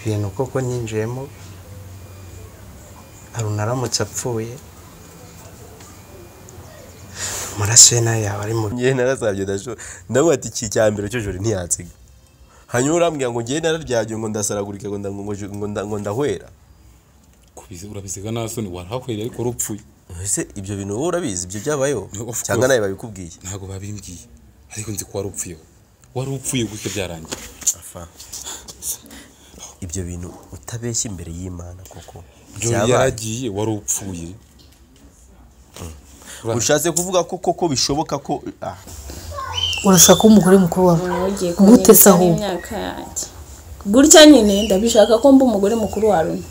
ibintu koko nyinjiyemo haruna aramutse apfuye amaraso ye nayo yaba ari mu ngewe narasabye ndashobora ndavuga ati iki cya mbere cy'ijoro ntiyansiga hanyuma urambwira ngo ngewe nararyagiye ngo ndasaragurike ngo nda- ngo ju- ngo nda- ngo ndahwera Kubizi- urabisiga nta soni warahahwereye ariko urupfuye ese ibyo bintu wowe urabizi ibyo byabayeho Of cyangwa course. nawe babikubwiye ntabwo babimbwiye ariko nzi ko wari upfuyeho wari upfuye gusa byarangiye Apfa. ibyo bintu utabeshya imbere y'imana koko Joy byabaye. yaragiye wari upfuye ushatse kuvuga ko koko bishoboka ko ah, urashaka umugore mukuru wawe ugiye gute se kunyereka ahubwo? n'imyaka yanjye gutya nyine ndabishaka ko mba umugore mukuru wa Aruna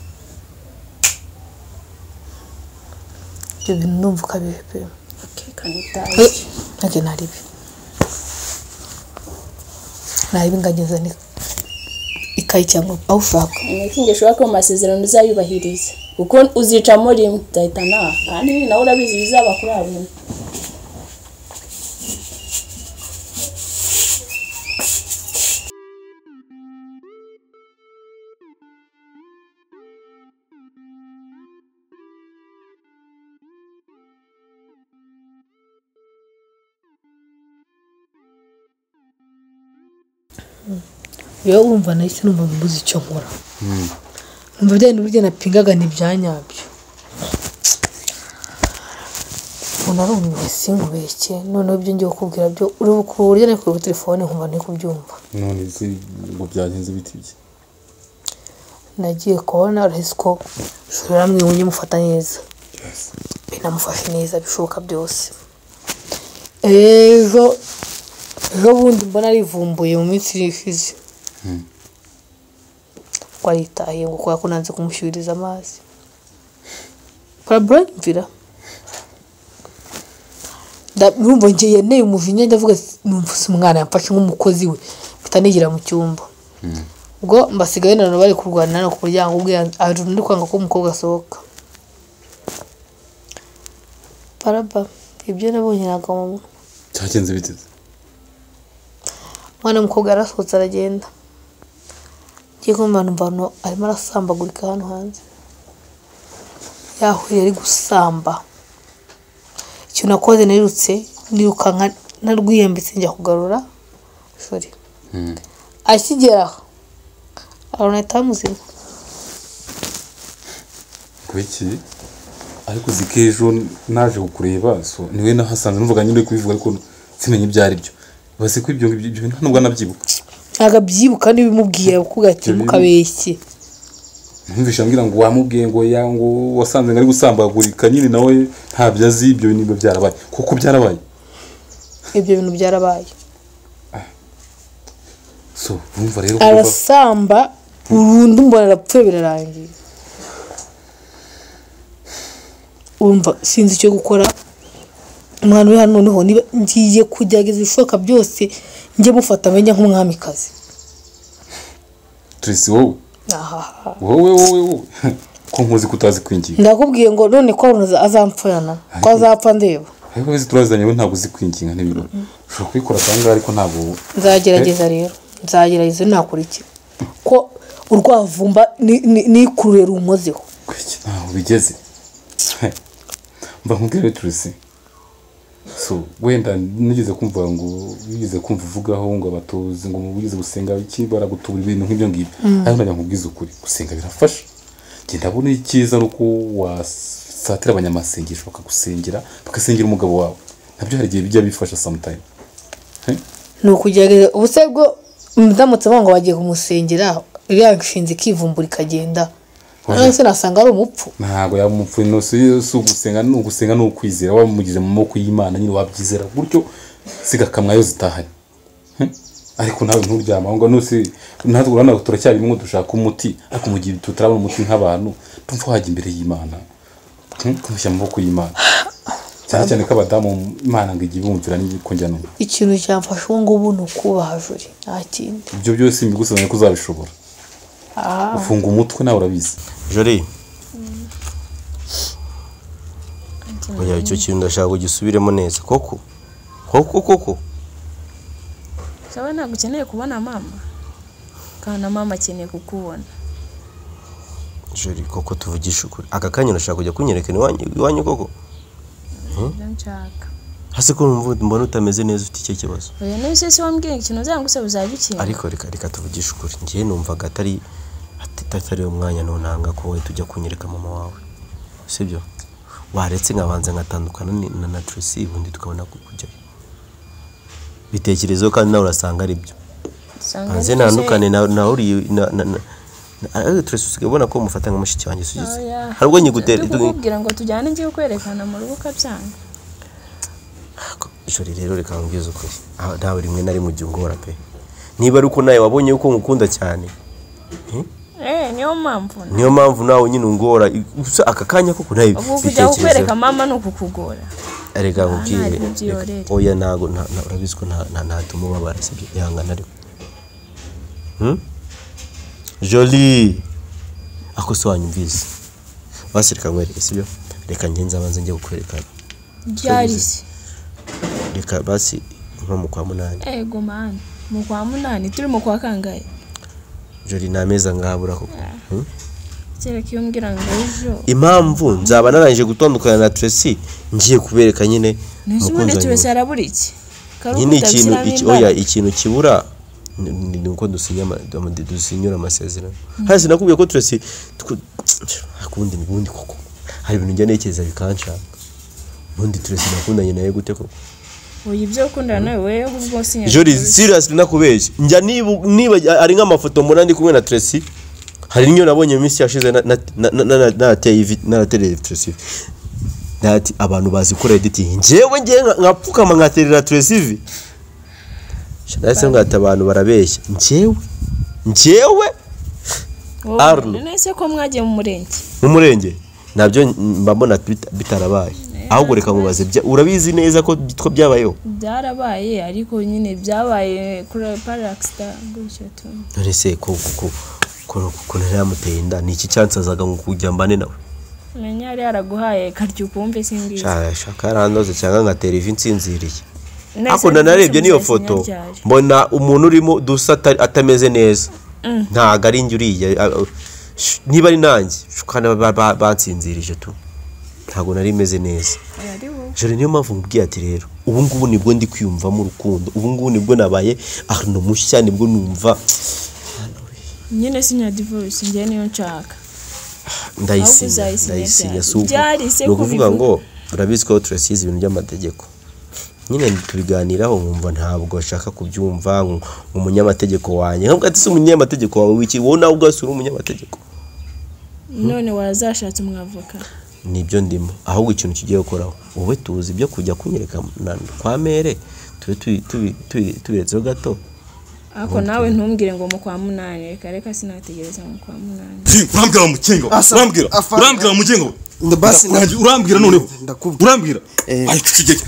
ibyo bintu ndumva ukabihe pe akekana utazi Eh, nanjye nari ibi nari ibi ngageza ni- ikayi cyangwa aho ushaka iki gishobora kuba amasezerano uzayubahiriza kuko uzicamo rimwe uzahita nawe kandi nawe urabizi bizaba kuri Aruna yewe wumva nahise numva mbuze icyo nkora numva bya bintu burya napingaga ni ibya nyabyo umuntu ari umuyobozi sinkubeshye noneho ibyo ngiye kukubwira byo uri ku buryo nari kuri telefone nkumva ntari kubyumva none se ngo byagenze biti bye nagiye kubona urahise ko ushobora mwe wumye mufata neza binamufashe neza bishoboka byose ejo ejo bundi mbona arivumbuye mu minsi ishize ko aritaye ngo kubera ko nanze kumushyuririza amazi parabura mvira numva ngiye yanteye umujinya ndavuga ati, numva si umwana yamfashe nk'umukozi we mpita nigira mu cyumba ubwo mbasigaye nanone bari kurwana no ku muryango ubwe arundu ndi kwanga ko umukobwa asohoka paraba ibyo nabonye ntabwo mama cyagenze biti se umwana w'umukobwa yarasohotse aragenda ngiye kumva numva hano arimo arasambagurika hano hanze yahuye ari gusamba icyo nakoze nirutse nirukanka narwiyambitse njya kugarura sorry akigera aho arona ahita amuzima kubiki ariko uzi ko ejo naje kukureba so niwe nahasanze nuvuga nyine uri kubivuga ariko simenye ibyo ari byo basi ko ibyo ngibyo ibyo bintu nta nubwo anabyibuka ntabwo abyibuka n'ibimubwira kuko ati Ibyo mukabeshye numvise ambwira ngo wamubwiye ngo ya ngo wasanze ngo ari gusambagurika nyine nawe ntabyo azi ibyo bintu biba byarabaye kuko byarabaye ibyo bintu byarabaye so urumva rero kuba arasamba burundu mbona arapfuye birarangiye urumva sinzi icyo gukora umwana uri hano noneho niba ngiye kugerageza ibishoboka byose njye mufata amenya nk'umwamikazi turisi wowe ahaha wowe wowe wowe ko nkuzi ko utazi kwinginga ndakubwiye ngo none ko arunze azampfurana ko azapfa ndeba ariko bizi turazanye we ntabwo uzi kwinginga n'ibirori ushobora kubikora kandi ariko ntabwo wowe nzagerageza rero nzagerageza nakora iki ko urwavumba ni- ni- nikurure rumuzeho kwiki ntaho bigeze He. mba nkubwire turisi so wenda nigeze kumva ngo wigeze kumva uvugaho ngo abatozi ngo wigeze gusenga iki baragutubura ibintu nk'ibyo ngibyo ariko najya nkubwiza ukuri gusenga birafasha njye ndabona icyiza ni uko wasatira abanyamasengesho bakagusengera bagasengera umugabo wawe nabyo hari igihe bijya bifasha sometime He. ni ukugerageza ubuse bwo ndamutse ngo bagiye kumusengera iriya nshinzi ikivumbura ikagenda Oya. noneho se nasanga ari umupfu ntabwo yaba umupfu no si si ugusenga ni ugusenga ni ukwizera wamugize mu maboko y'imana nyine wabyizera gutyo zigakamwa yo zitahanye Hm? ariko nawe nturyama aho ngaho nose natwe urabona turacyarimo dushaka umuti ariko mu gihe tutarabona umuti nk'abantu tumva wajya imbere y'imana Hm? tumushyira mu maboko y'imana cyane cyane ko abadamu imana ngo igihe bumvira n'uko njya numva ikintu cyamfasha ubu ngubu ni ukubaha juri nta kindi ibyo byose mbigusazanye ko uzabishobora ufunga umutwe nawe urabizi jori oya icyo kintu ndashaka kugisubiremo neza koko koko koko sawa ntabwo ukeneye kubona mama kandi na mama akeneye kukubona jori koko tuvugisha ukuri aka kanya urashaka kujya kunyerekana iwanyu iwanyu koko nshaka hasi ko numva mbona utameze neza ufite icyo kibazo oya niba se wambwiye ikintu uzanga gusa bizaba ikintu ariko reka reka tuvugishe ukuri ngewe numvaga atari ati- atari umwanya ntunanga ko wowe tujya kunyereka mama wawe sibyo waretse nkabanza ngatandukana ni- na na Tracy ubundi tukabona ku- kujyayo bitekerezo kandi nawe urasanga ari byo usanga hanze ari ntandukane na- na uriya na- na- na- na- ariko Tracy usigaye ubona ko umufata nka mushiki wanjye sugize Oya. hari ubwo nyigutera Turi kukubwira ngo tujyane ngiye kwerekana mu rubuga byanga ijoro rero reka nkubwize ukuri aho ntawe rimwe na rimwe ujya ungora pe niba ari uko nawe wabonye yuko nkukunda cyane eh niyo mpamvu na- niyo mpamvu nawe nyine ungora gusa aka kanya koko nawe ubwo kujya kukwereka bitekerezo mama ni ukukugora reka ntabwo nkubwire byorera. reka- oya ntago nta- nta- urabizi ko nta- nta- ntatuma ubabara sibyo ihangana ariko joli ako se wanyumvise basi reka nkwereke sibyo reka ngenzi abanze njye kukwerekana byari se reka basi nko mu kwa munani ego mani mu kwa munani turi mu kwa kangahe joli nta meza ngahabura koko Hmm? kereka iyo mbwira ngo ejo impamvu nzaba narangije gutandukana na Tracy ngiye kubereka nyine ntese ubundi umukunzi wanjye. turese harabura iki nyine ikintu iki- oya iki ikintu kibura ni- ni ni uko dusinya ama- ama- dusinyura amasezerano hasi nakubwiye ko Tracy tw- akundi ni bundi koko hari ibintu njya ntekereza bikanshaka ubundi Tracy nakundanye nawe gute koko oya ibyo ukundana nawe wewe ubwo sinya jori seriously nakubeshya njya nibu- niba ari nk'amafoto mbona ndi kumwe na Tracy hari n'iyo nabonye mu minsi yashize na- na- na- na- na- narateye ivi- naratereye Tracy ivi. nati abantu bazikora editing njyewe ngiye nkapfukama nkaterera Tracy ivi Sha, nahise ngata abantu barabeshya njyewe njyewe Arlo. nese ko mwagiye mu murenge mu murenge nabyo mba mbona bita- bitarabaye ahubwo reka mubaze bya- urabizi neza ko ko byabayeho byarabaye ariko nyine byabaye kuri paragisita gutyo tu none se ko ko ko ko ntaramuteye inda ni iki cyansazaga ngo kujya mbane nawe menya yari yaraguhaye karyuka wumve simbizi Sha- shaka yarandoze cyangwa ngatera ivi nsinziriye ariko nanarebye niyo foto mbona umuntu urimo dusa ata- atameze neza ntago ari njye uriya a- a- sh- niba ari nanjye sh- kandi ba- ba- bansinzirije tu ntago nari meze neza joro niyo mpamvu mubwiye ati rero ubu ngubu nibwo ndi kwiyumvamo urukundo ubu ngubu nibwo nabaye ahantu mushya nibwo numva nyine sinya divorce njye niyo nshaka Ahubwo ndayisinya uzayisinya ndayisinya ryari? si uko Ryari se ni ukuvuga kubivuga? ngo urabizi ko turasize ibintu by'amategeko nyine tubiganiraho nkumva ntabwo nshaka kubyumva nk- umunyamategeko wanjye nkavuga ati si umunyamategeko wawe wiki wowe nawe ubwawe si uri umunyamategeko none warazashatse umwavoka nibyo ndimo ahubwo ikintu kigiye gukoraho wowe tuzi ibyo kujya kunyereka na- kwa mere tube tubi- tubi- tubi- tubiretseho gato ariko nawe ntumbwire ngo mu kwa munani reka reka sinategereza mu kwa munani urambwira mu mukingo Asa- urambwira afande. urambwira mu mukingo Nda- basi na- urambwira noneho Ndakubwira. urambwira Eh. ayo tucigeke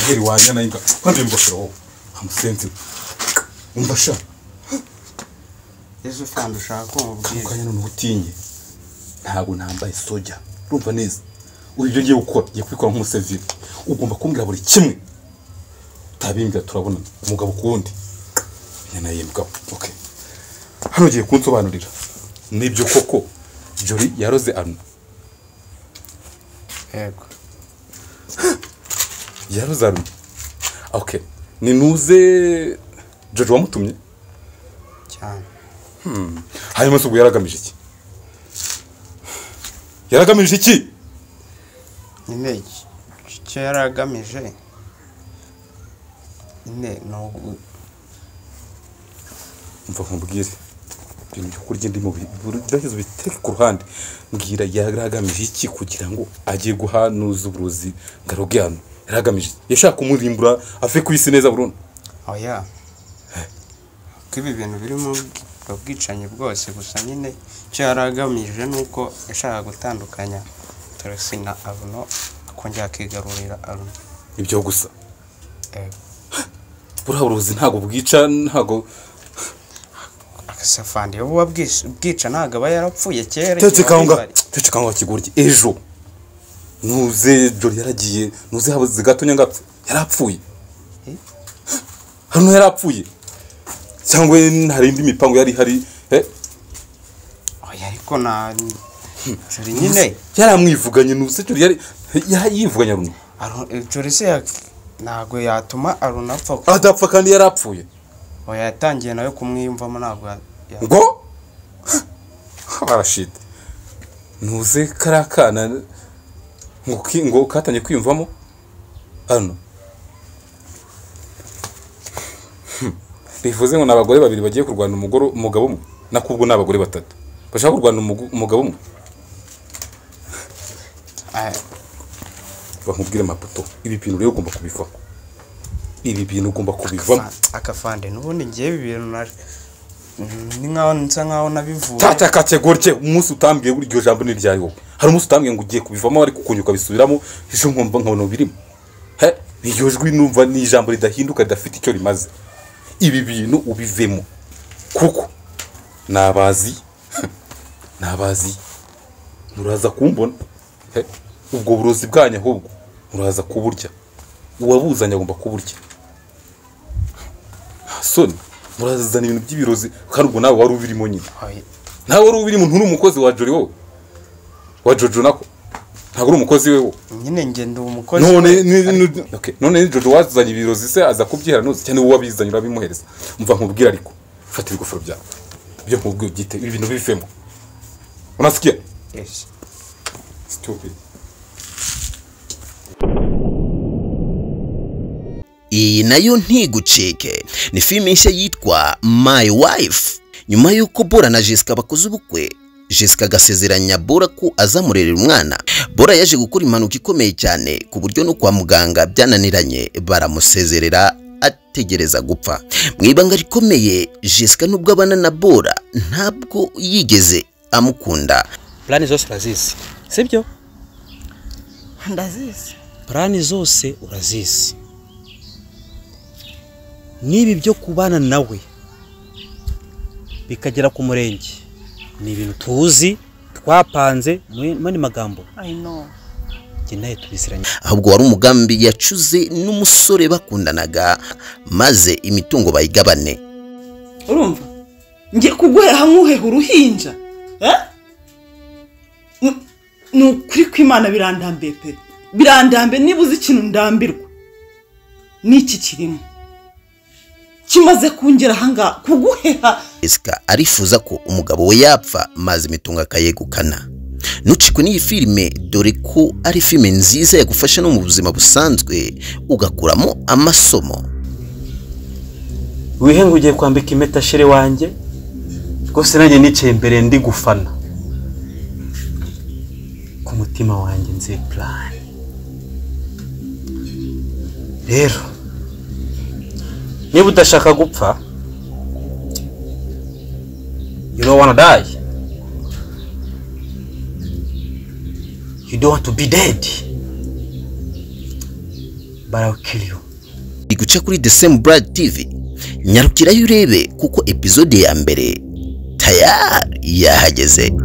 ngeri wanyana imbwa kwambaye ingofero wowe amusenzi umva sha ejo kandi ushaka ko mubwira kanya none utinye ntabwo nambaye soja urumva neza ubu ibyo ngiye gukora ngiye kubikora nk'umusivili ugomba kumbwira buri kimwe utabimbwira turabona umugabo ku wundi nyana y'imbwa ok hano ugiye kunsobanurira nibyo koko jori yaroze anu yego yaroze anu ok ni nuze jori wamutumye cyane hanyuma se ubwo yaragamije iki yaragamije iki nyine iki- icyo yari agamije nyine ni ugu- mva nkubwire ibintu byo kurya ndimo birageze ubiteke ku ruhande mbwira yaragamije iki kugira ngo ajye guhanuza uburozi ngaruge hano yaragamije iki? yashaka kumurimbura ave ku isi neza burundu oya ko ibi bintu biri mu bwi- ubwo bwicanyi bwose gusa nyine icyo yari agamije ni uko yashakaga gutandukanya Tracy na aruno akongera akigarurira aruno ibyo gusa Yego. buriya burozi ntabwo bwica ntabwo agasafandi wowe wabwish- bwica ntabwo aba yarapfuye kera igihe tetse bari kanga bari. tetse kanga kigurye ejo nuze jori yaragiye nuze habuze gato nyangapfa yarapfuye Eh? hano yarapfuye cyangwa hari indi mipango yari hari eh? Oya, ariko na jori nyine yaramwivuganye ni ubuseco yari yari yivuganye aruna Aru- jori se yak- ntabwo yatuma aruna apfa kuko adapfa kandi yari apfuye oya yatangiye nawe kumwiyumvamo ntabwo ya- ya- ngo barashite ntuze kariya kana ngo ki- ngo katangiye kwiyumvamo hano Hmm. bivuze ngo ni abagore babiri bagiye kurwana umugore umugabo umwe nakubwo ni abagore batatu bashaka kurwana umugu- umugabo umwe Aya, bakubwire amapoto ibi bintu rero ugomba kubivaho ibi bintu ugomba kubivamo akafande n'ubundi ngewe ibi bintu na- ni nkaho nsa nkaho nabivuye tata kategorike umunsi utambwiye iryo jambo ni ryari wowe hari umunsi utambwiye ngo ugiye kubivamo ariko ukunyuka bisubiramo ejo nkumva nkabona birimo he iryo jwi numva ni ijambo ridahinduka ridafite icyo rimaze ibi bintu ubivemo kuko nabazi nabazi muraza kumbona he ubwo burozi bwanyu ahubwo muraza kuburya uwabuzanye agomba kuburya soni murazana ibintu by'ibirozi kandi ubwo nawe wari ubirimo nyine Oya, ntawe uri ubiri muntu uri umukozi wa jori wowe wa jojo nako ntabwo uri umukozi we wo nyine nge ndi umukozi none ni- ni- okay, none ni jojo wazanye ibirozi se aza kubyihara ntuzi cyane wowe wabizanye urabimuhereza umva nkubwira ariko fata ibigofero byawe ibyo nkubwiye ubyite ibi bintu bivemo unasikia Yes. stupid iyi nayo ntigucike ni filime nshya yitwa My Wife nyuma y'uko Bora na Jessica bakoze ubukwe Jessica agasezeranya Bora ko azamurerera umwana Bora yaje gukora impanuka ikomeye cyane ku buryo no kwa muganga byananiranye baramusezerera ategereza gupfa mu ibanga rikomeye Jessica nubwo abana na Bora ntabwo yigeze amukunda purani zose urazizi sibyo ndazizi purani zose urazizi n'ibi byo kubana nawe bikagera ku murenge ni ibintu tuzi twapanze mu mani magambo i know njye nawe tubiziranye ahubwo wari umugambi yacuze n'umusore bakundanaga maze imitungo bayigabane urumva ngiye kuguhera hamwe uheha uruhinja eh? Ni- ni ukuri kw'imana birandambiye pe birandambiye niba uzi ikintu ndambirwa n'iki kirimo kimaze kungera ahangaha kuguheha Jessica arifuza ko umugabo we yapfa maze imitungo akayegukana nucikwe n'iyi filime dore ko ari filime nziza yagufasha no mu buzima busanzwe ugakuramo amasomo wihe ngo ugiye kwambika impeta shere wanjye rwose nanjye nicaye imbere ndi gufana ku mutima wanjye nzi purani rero niba udashaka gupfa you don't wanna die you don't want to be dead but I'll kill you iri guca kuri The Same Brad TV nyarukirayo urebe kuko epizode ya mbere tayari yahageze